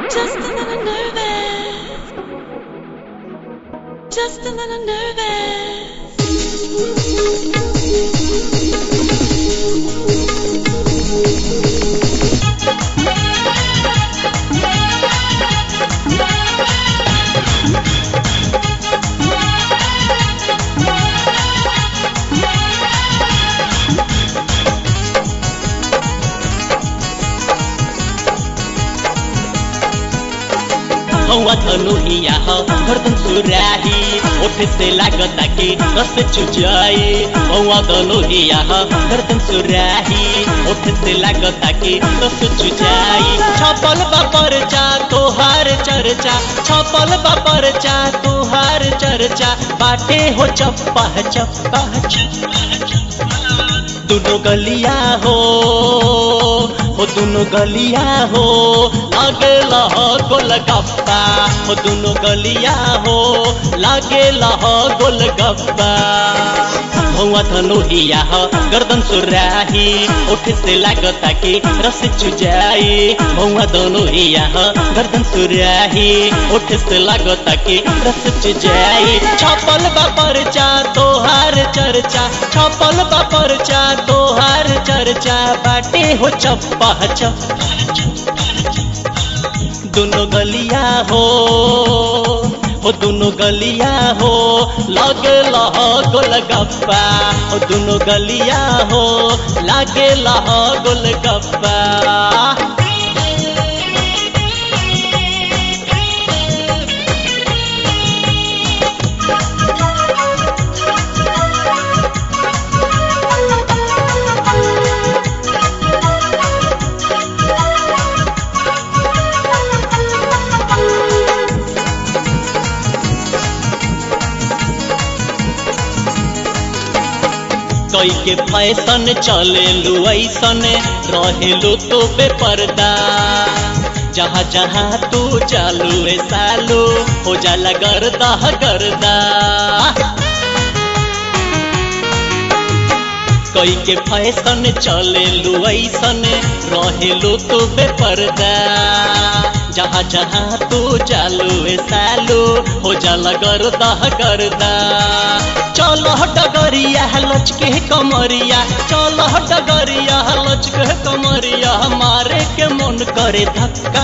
Just a little nervous. Just a little nervous. हवा धनुहिया ह गर्दन सुराही ओठ से लागता कि रस चुचाई हवा धनुहिया ह गर्दन सुराही ओठ से लागता कि रस चुचाई छपल बा परचा तोहार चर्चा छपल बा परचा तोहार चर्चा बाटे हो चप्पा चप्पा दुनो गलिया हो हो दुनो गलिया हो लागे लह गोलगप्पा हो दुनो गलिया हो लागे लह गोलगप्पा हवा धनुहिया ह गर्दन सुराही ओठ से लागता कि रस चुजाई हवा धनुहिया ह गर्दन सुराही ओठ से लागता कि रस चुजाई छपल बा परचा तोहार चर्चा छपल बा परचा तोहार चर्चा बाटे हो चप्पा चप्पा दुनो गलिया हो हो दुनो गलिया हो लागे लह गोलगप्पा हो दुनो गलिया हो लागे लह गोलगप्पा कई के फैशन चले लू ऐसन रहेलू तो बेपर्दा जहाँ जहाँ तू चालू रे सालू हो जाला गर्दा गर्दा कई के फैशन चले लू ऐसन रहेलू तो बेपर्दा जहाँ जहाँ तू चालू रे सालू हो जाला गर्दा गर्दा चलो डगरिया लचके कमरिया चलो डगरिया लचके कमरिया मारे के मन करे धक्का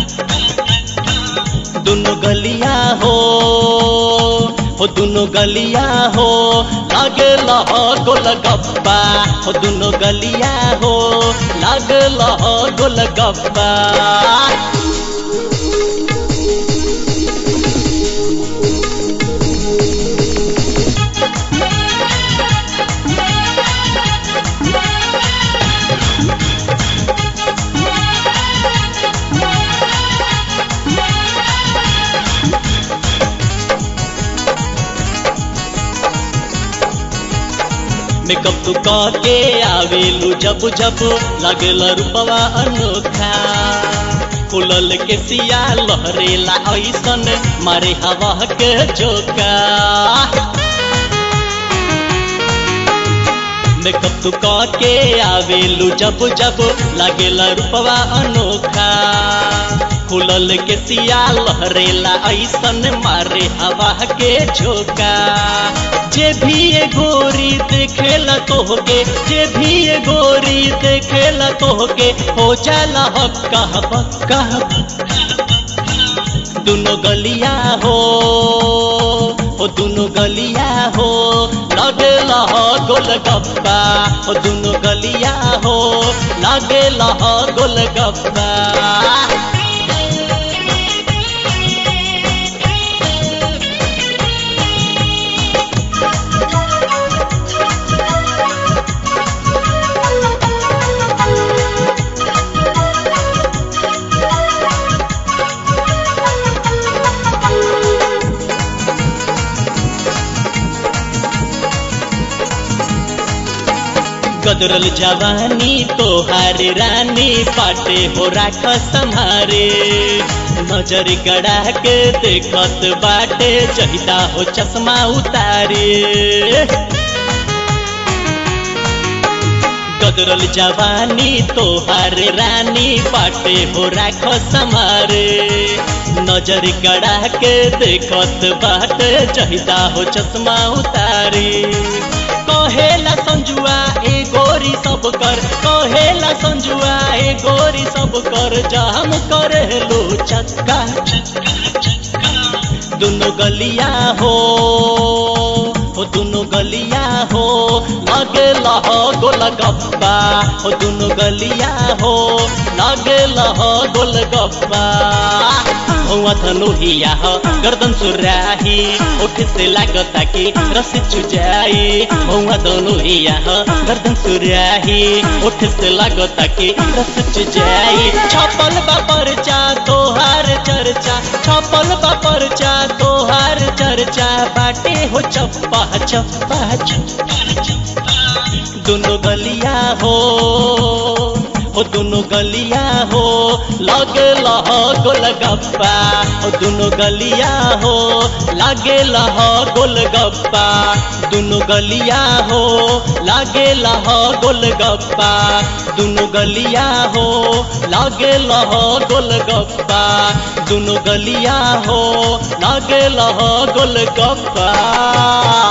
दुनो गलिया हो हो दुनो गलिया हो लागे लह गोलगप्पा हो दुनो गलिया हो लागे लह गोलगप्पा मेकअप तू के आवेलू जब जब लगल रूपवा अनोखा खुलल के सिया लहरेला ऐसन मारे हवा के जोका मेकअप तू के आवेलू जब जब लगेला रूपवा अनोखा खुलल के सिया लहरेला ऐसन मारे हवा के झोंका जे भी ये गोरी देखेला तोहके जे भी ये गोरी देखेला तोहके हो जाला हक्का बक्का दुनो गलिया हो हो दुनो गलिया हो लगेला गोलगप्पा हो दुनो गलिया हो लगेला गोलगप्पा गदरल जवानी तोहार रानी पाटे हो राख सम्हारे नजर गड़ा के देखत बाटे चहिदा हो चश्मा उतारे गदरल जवानी तोहार रानी पाटे हो राख समारे नजर कड़ा के देखत बाट चाहिदा हो चश्मा उतारी कहेला संजुआ ए गोरी सब कर कहेला संजुआ ए गोरी सब कर जाम करे लो चक्का दुनो गलिया हो हो दुनो गलिया हो लगे लह गोल गप्पा हो दुनो गलिया हो लगे लह गोल गप्पा हुआ धनुहिया हो गर्दन सुराही उठ से लागता कि रस चुजाई हुआ धनुहिया हो गर्दन सुराही उठ से लागता कि रस चुजाई छपल बा परचा तोहार चर्चा छपल बा परचा तोहार चर्चा बाटे हो चप्पा चप्पा चप्पा दोनों गलिया हो हो दोनों गलिया हो लगे लह गोल गप्पा हो दोनों गलिया हो लागे लह गोल गप्पा दोनों गलिया हो लागे लह गोल गप्पा दोनों गलिया हो लागे लह गोल गप्पा दोनों गलिया हो लागे लह गोल गप्पा